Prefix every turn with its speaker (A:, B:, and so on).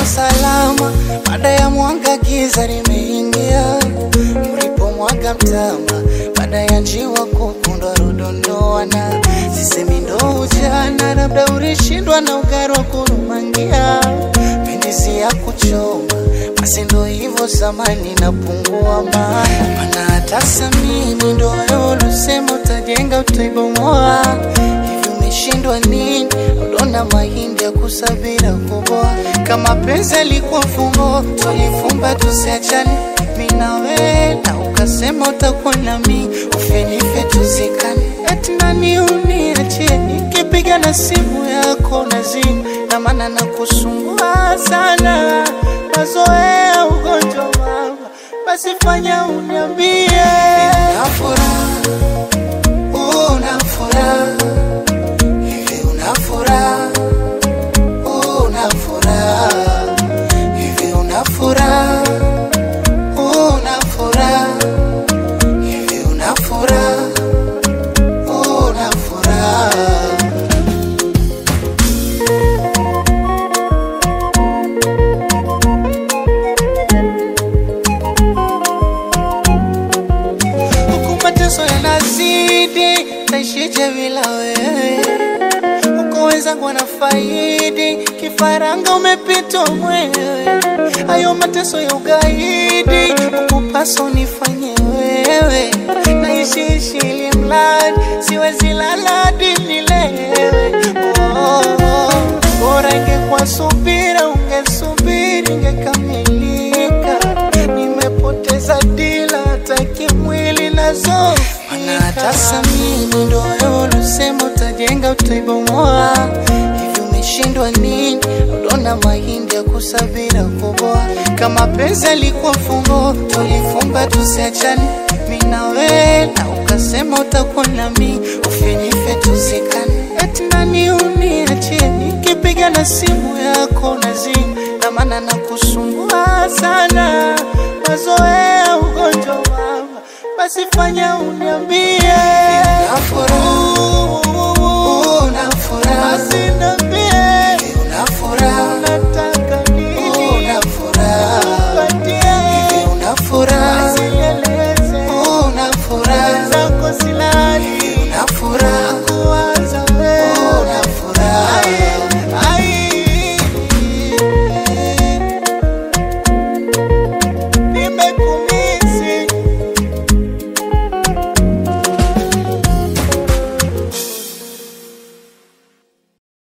A: salama baada ya mwanga giza limeingia, mlipomwaga mtama baada ya njiwa kukundwa rudondoana, sisemi ndo ujana, labda ulishindwa na ugari wa kurumangia, pendizi ya kuchoma basi ndo hivyo zamani napungua maana, mana hata samini ndo wewe ulisema utajenga utaibomoa hivi umeshindwa nini? Udona mahindi ya kusabira kuboa. Kama penzi alikuwa fungo, tulifumba tusiachane, mimi na wewe, na ukasema utakuwa nami, ufenife tuzikane. Eti nani uniachie, nikipiga na simu yako nazima, na maana nakusumbua sana, mazoea ugonjwa mama, basi fanya uniambie una furaha, una furaha Hivi una furaha, una furaha, hivi una furaha, una furaha, hivi una furaha, una furaha. Huku mateso yanazidi, taishije bila wewe? Huko wenzangu wanafaidi, kifaranga umepitwa mwewe. Hayo mateso ya ugaidi, huku paso nifanye wewe. Naishi ishi ili mradi, siwezi lala hadi nilewe. Oh, oh, bora ingekuwa subira, ungesubiri ingekamilika. Nimepoteza dila hata kimwili nazo mana hata samini ndo wewe ulisema utajenga utaibomoa hivi umeshindwa nini udona mahindi ya kusavira kuboa kama penzi alikuwa fungo tulifumba tusiachane mimi na wewe na ukasema utakuwa nami ufenife tuzikane eti nani uniachie nikipiga na simu yako nazima na maana nakusumbua sana mazoea ugonjwa mama basi fanya uniambie una furaha